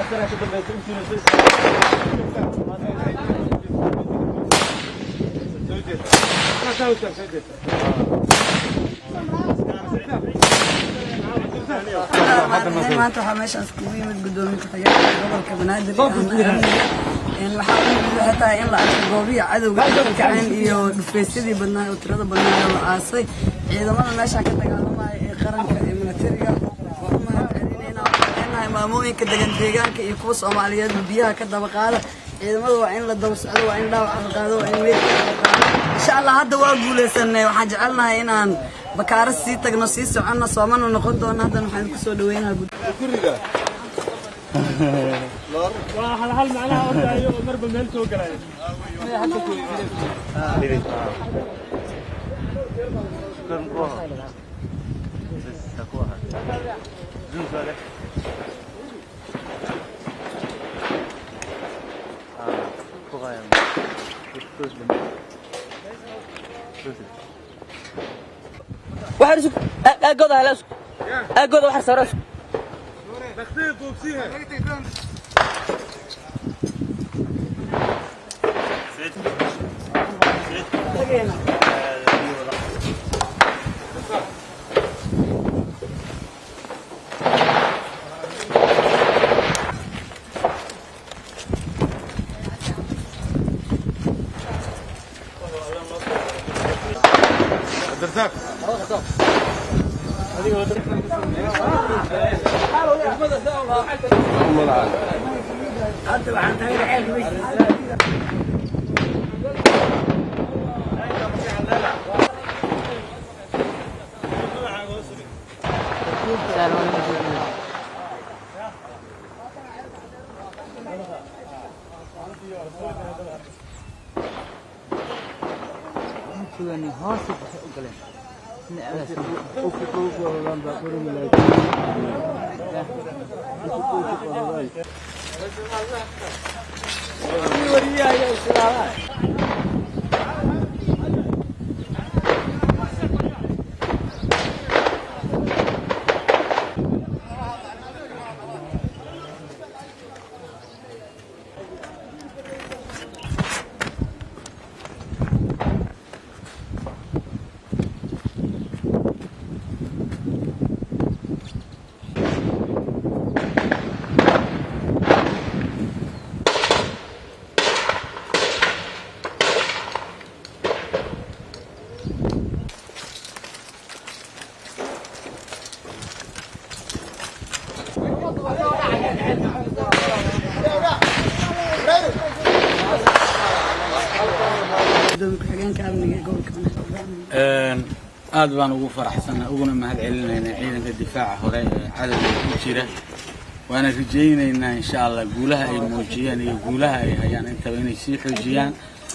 maanta waxaa meeshaas kugu yimid gudoomiye ku-xigeenka gobolka banaadir waxaa u yimid waxay tahay in la arko goobihi cadowga ay ka kaceen iyo dhufaysyadii badnaa oo tirada badnaa oo la aasay ciidamada meeshaa ka dagaalamaya ee qaranka ee militariga waa u mahad celinayna waxaan leenahay maamooyinka degan deegaanka iyo kuwa soomaaliyeed biyaha ka daba qaada ciidamada waa in la daba socdo waa in dhaawaca la qaado waa in meydka la qaado insha allah hadda waa guuleysanay waxaan jecelnahay inaan bakaaro sii tagno sii soconno soomana noqon doono haddana waxaan kusoo dhaweynaha waa hal hal macnaha ordaayo oo marba meel soo galaayo waxaan isku aagooda hala isku aagooda waxaan saaro isku gudoomiye ku-xigeenka amniga ee gobolka banaadir aad baan ugu faraxsanaa uguna mahad celinaynaa ciidanka difaaca hore ee cadowga ku jira waana rajaynaynaa insha allah guulaha ay muujiyeen iyo guulaha ay hayaan intaba inay sii xoojiyaan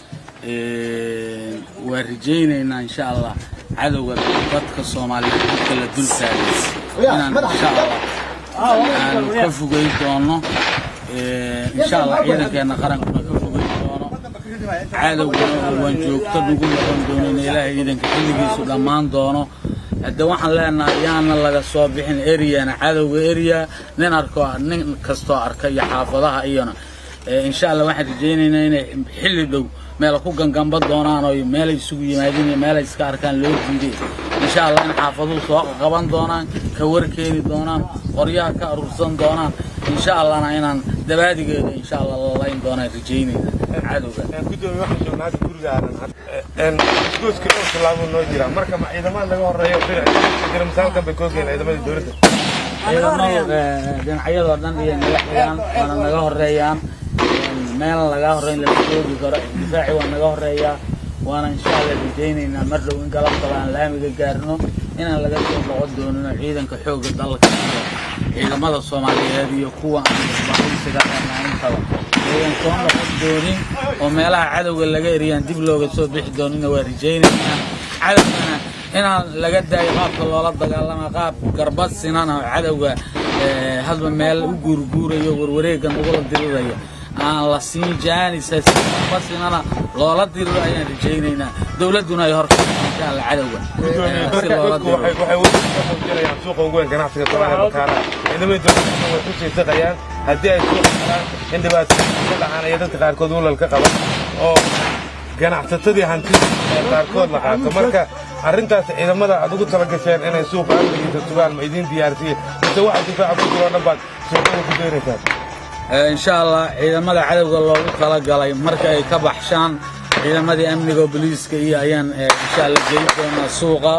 waa rajaynaynaa insha allah cadowga dadka soomaaliyeed dadka la dul taagay inaan insha allah aanu ka fogey doono insha allah ciidankeena qarankuna ka fogey doono cadowguna waan joogto nagu noqon doonin ilaahay ciidanka xilligiisu dhammaan doono hadde waxaan leenahay yaana laga soo bixin eryana cadowga erya nin arko nin kastoo arka iyo xaafadaha iyona insha allah waxaan rajaynaynaa inay xilli dhow meel ku gangamba doonaan oo meelay isugu yimaadeen iyo meelay iska arkaan loo diiday insha allah in xaafaduhu soo qaban doonaan ka warkeeni doonaan qoryaha ka aruursan doonaan insha allahna inaan dabaadigeeda insha allah lalayn doonaan rajaynayna cadowga gudoomiye waxaan joognaa hadda gurigaanan isgoyska oo tallaabo noo jira marka ma ciidamada laga horeeyo jira misaalkan bay koogeen ciidamadii dowladda ciidamadu dhinacyadoo dhan iyo naga xigaan waana naga horeeyaan meel laga horeyn lama joogi karo difaaci waa naga horeeyaa waana insha allah rajaynaynaa mar dhow in galabtaba aan laamiga gaarno inaan laga soo noqon doonin oo ciidanka xoogga dalka iyo ciidamada soomaaliyeed iyo kuwa aan isbahaysiga intaba ayan soo noqon doonin oo meelaha cadowga laga eriyaan dib looga soo bixi doonina waa rajaynaynaa cadowgana inaan laga daayo qaabka loola dagaalama qaab garbad sinan oo cadowga hadba meel u guurguurayo warwareega nagula dirirayo aan la siin jaanisa si garbad sinana loola diriro ayaan rajaynaynaa dowladduna ay horta insha alla cadowga si loola dadku diriro waxay waxay weli ka muujinayaan suuqa ugu weyn ganacsiga Soomaaliya bakaara ciidamadii dowladda way ku sii saqayaan haddii ay soo qaraan in dhibaatooyin ka dhacaan iyo dadka qaarkood walal ka qaban oo ganacsatadii hantida ee qaarkood la qaato marka arrintaas ciidamada aad ugu tala gasheen inay suuqa amnigiisa sugaan ma idiin diyaarsiye mise waxa difaaca ku jiro oo dhan baad suuqada ku daynaysaan insha allah ciidamada cadowga loogu talagalay marka ay ka baxshaan ciidamadii amniga booliiska iyo ayaan insha allah geli doonaa suuqa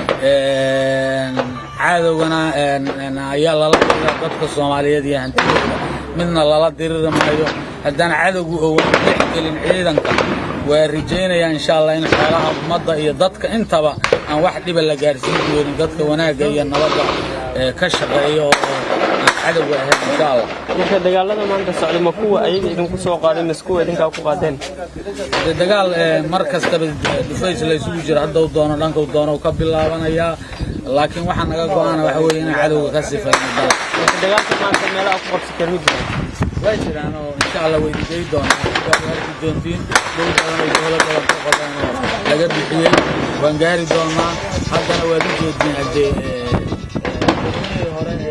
cadowgana ayaa lala dirira dadka soomaaliyeed iyo hantidooda midna lala diriri maayo haddaan cadowgu owan dexgelin ciidanka waa rajaynayaa insha allah in xoolaha ummadda iyo dadka intaba aan wax dhiba la gaarsiin doonin dadka wanaagga iyo nabadda ka shaqeeya oo cadowga ahayd insha allah marka dagaalada maanta socda ma kuwa ayaga idinku soo qaaday mise kuwa idinkaa ku qaadeen dee dagaal mar kastaba dhufays la isugu jira haddau doono dhankau doono ka bilaabanayaa laakiin waxaa naga go-ana waxa weeye inaan cadowga ka sifayno dal marka dagaalka maanta meelaha ku qabsi kara ma jiraan waa jiraan oo insha allah way digay doonaan waad arki doontiin dhul badan oo dowlo badan ka qodan oo laga bixiyey waan gaari doonaa haddana waad u jeedin haddee hore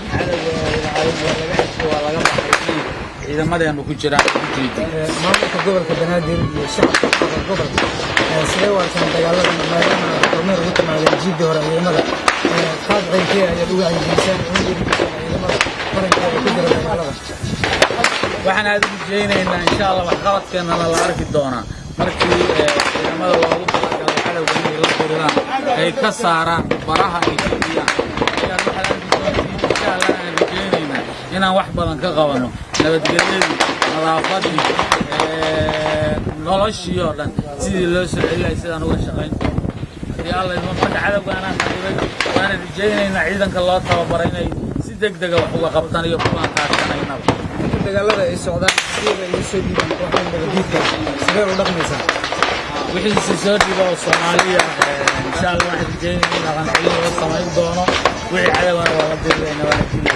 waa laga baxay ciidamadeenu ku jiraan ujeedin maamulka gobolka banaadir iyo shacabka gobolka sidee waartaan dagaalada maadaama kormeer ugu timaadeen jiidii hore ciidamada qaad ceylkee ayaad uga caydiisaan ugu dhiirigelisaan ciidamada qaranka ee ku jira dagaalada waxaan aad u rajaynaynaa insha allah waxqabadkeennana la arki doonaa markii ciidamada loogu talagalay cadowga inay la diriraan ay ka saaraan baraha ay fidiyaan ayaan waxaad arki doontiin insha allah aan rajaynaynaa inaan wax badan ka qabanno nabadgelyadii nadaafadii noloshii oo dhan sidii loo soo celiyay sidaan uga shaqayn doono haddii alla idmo marka cadowga anaan qadibay waana rajaynaynaa ciidanka loo tababaray inay si deg dega wax uga qabtaan iyo kuwaan kaashanaynaba inta dagaalada ay socdaan sideeda iyo soo dhiibaan kooxda nabadiidka sidee u dhaqmaysaa wixiisi soo dhiba oo soomaaliya insha allah waxaan rajaynaya in dhaqan celin laga samayn doono wixii cadowgana waa la dirirayna waa la dilay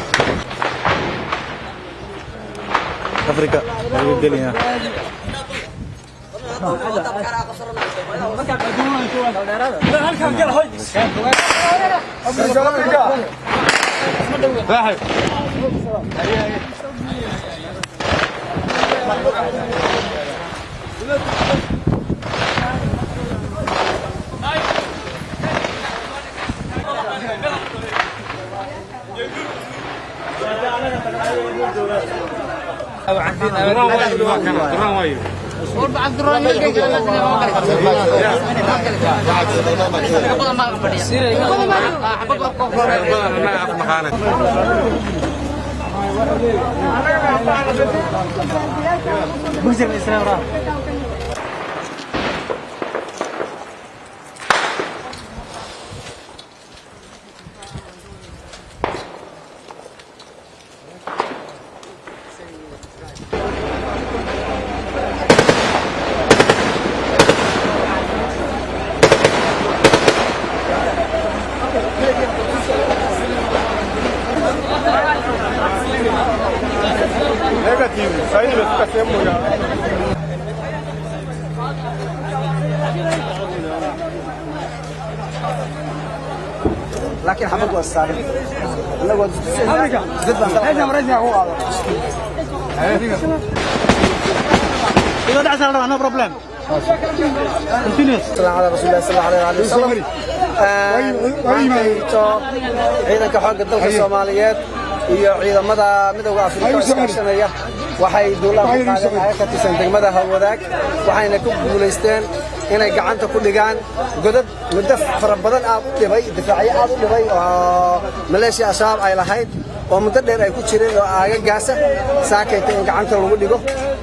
afrika lagu gelaya duraan waayo badan annaga af naqaane laakiin xabad waa saaran anagoo dad baan meesha maraysa ku qaado Ilo dhacsa la no problem. Continuous. السلام على رسول الله صلى الله عليه وسلم maantayto ciidanka xoogga dalka soomaaliyeed iyo ciidamada midowga afrika oo iskaashanaya waxay duulaan ku qaadeen ayaga ka tirsan degmada hawadaag waxayna ku guulaysteen inay gacanta ku dhigaan godad muddo fara badan aad u dhibay difaacyo aad u dhibay oo maleeshiya al-shabaab ay lahayd oo muddo dheer ay ku jireen oo aagagaasa saakayta in gacanta lagu dhigo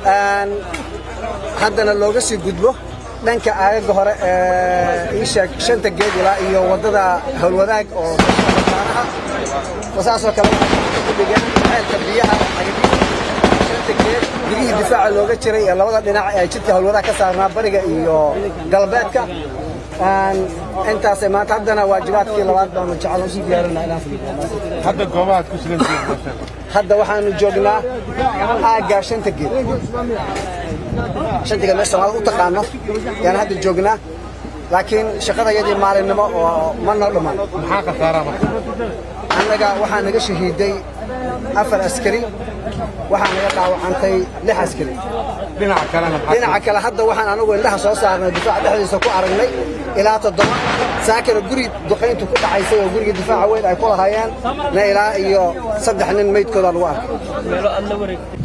haddana looga sii gudbo dhanka aagaga hore ee ii sheeg shanta geed ilaa iyo waddada howlwadaag oo mataanaha saasoo kale waxay ku dhigeen ceelka biyaha shanta geed biyihii difaaca looga jiray ee labada dhinac ee jidka howlwadaag ka saarnaa bariga iyo galbeedka intaasay maanta haddana waajibaadkii labaad baanu jecel usii diyaarinaa inaan fulino hadda goobahaad ku sugan tihiin hadda waxaanu joognaa aaggaa shanta geed shantiga meesha soomaalida u taqaano yaan hadda joognaa laakiin shaqada yadii maalinimo oo ma noo dhammaan maxaa khasaaraa marka annaga waxaa naga shahiiday afar askari waxaa naga dhaawacantay lix askari dhinaca kalena maxaa dhinaca kale hadda waxaan anagu indhaha soo saarnay difaaca dhexdiisa ku aragnay ilaa toddoba saakana guri duqayntu ku dhacaysay oo guriga difaaca weyn ay ku lahaayeen na ilaa iyo saddex nin meydkooda lagu arkay meelo aad la wareegtay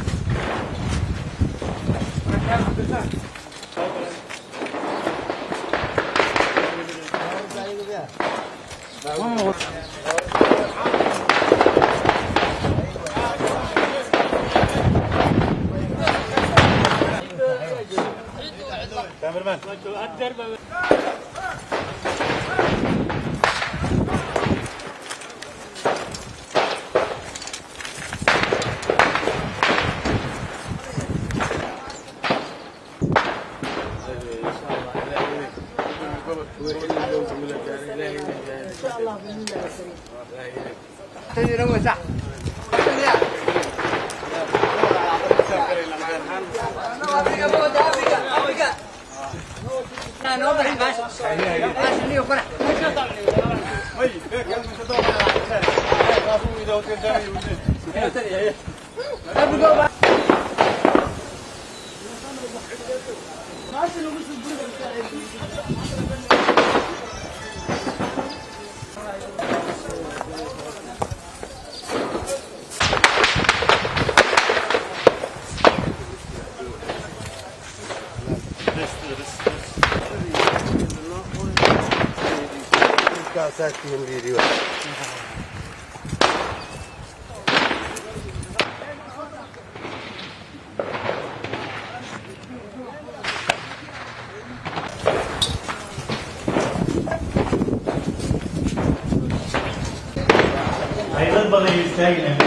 dad badan ay istaagayaan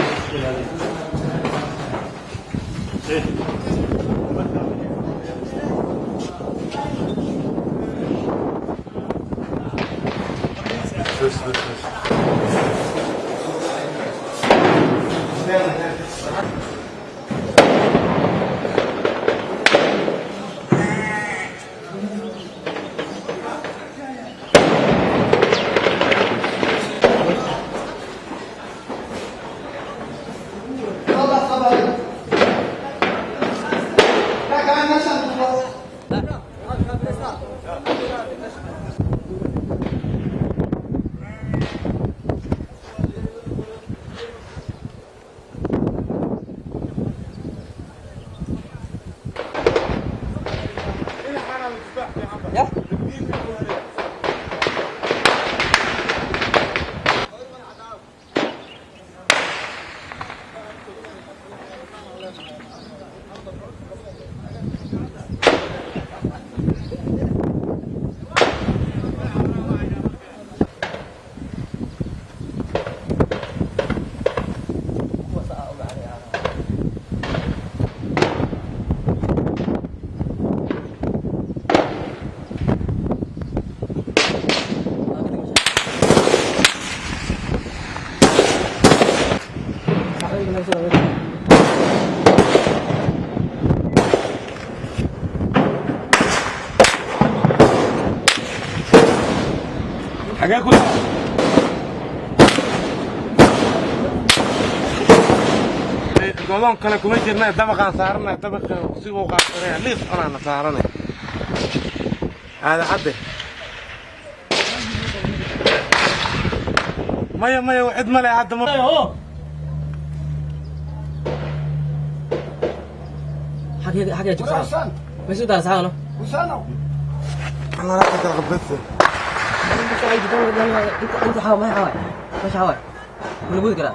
xagee ku godoon kale kuma jirna dabaqaan saarana dabaqa si uu qaabsanaya liis cunaana saarana aada cadde maya maya cid male hadda ma حاجة حاجة تكسر بس ده ساعة انا راح اتغب بس انت انت حاول ما حاول مش حاول من ابوك كده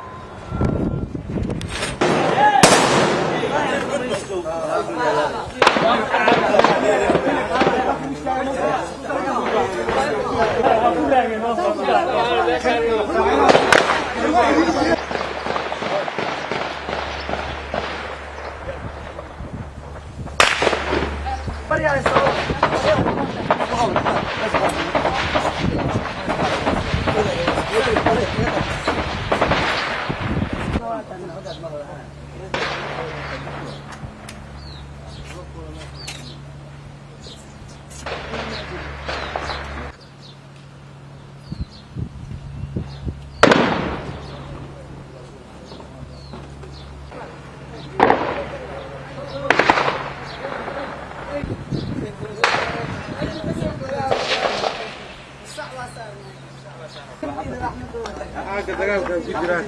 ciidanka dagaalka ku jiraan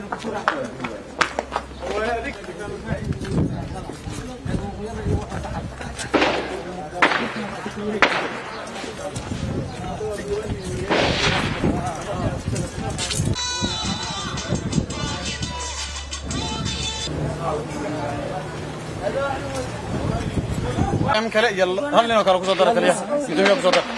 kale iyo hal nin oo kale kusoo dara kaliya gudoomiyaha kusoo dara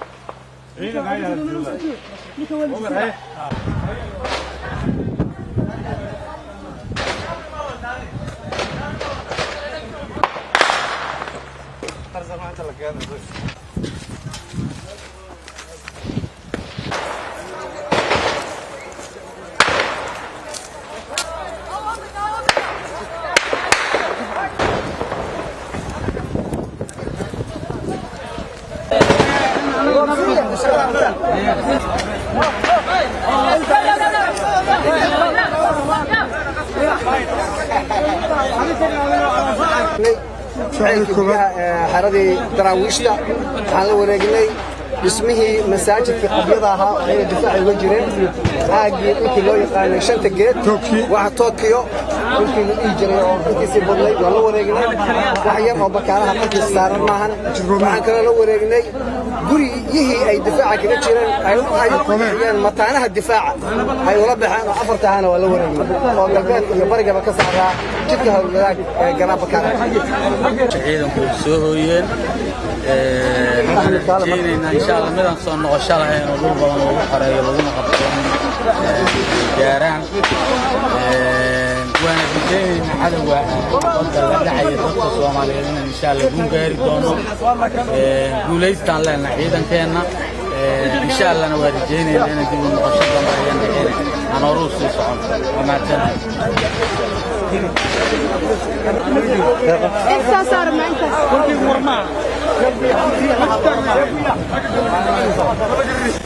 xeradii daraawiishta waxaan la wareegnay dhismihii masaajidka qabyada ahaa oo ayna difaaci uga jireen aagii dhulkii loo yaqaanay shanta geed waxa tookiyo dhulkii la dhihi jiray oo dhulkiisii badnay waan la wareegnay wax yar oo bakaalaha qarkiisa saaran maahan waxaan kaloo la wareegnay guryihii ay difaaca kaga jireen ay ay bixiyeen mataanaha difaaca ay ula baxeen oo afarta ahana waa la wareegnay oo galbeed iyo barigaba ka saaraa jidka howlgadaag ee garaan bakaala ciidanku way soo hooyeen waxaan rajaynaynaa insha allah midaan soo noqosho lahayn oo dhul badan lagu xoreeyo laguna qabto gaaraan waana rajaynaynaa cadowga badda la dhacaya dadka soomaaliyeed inaan insha allah guun gaari doono guulaystaan leenahay ciidankeenna insha allahna waa rajaynaynaa inaan dib u noqosho dambe ayaan dhicin aan horuu sii socon waa mahadsantahay Intaas saar ma intaas.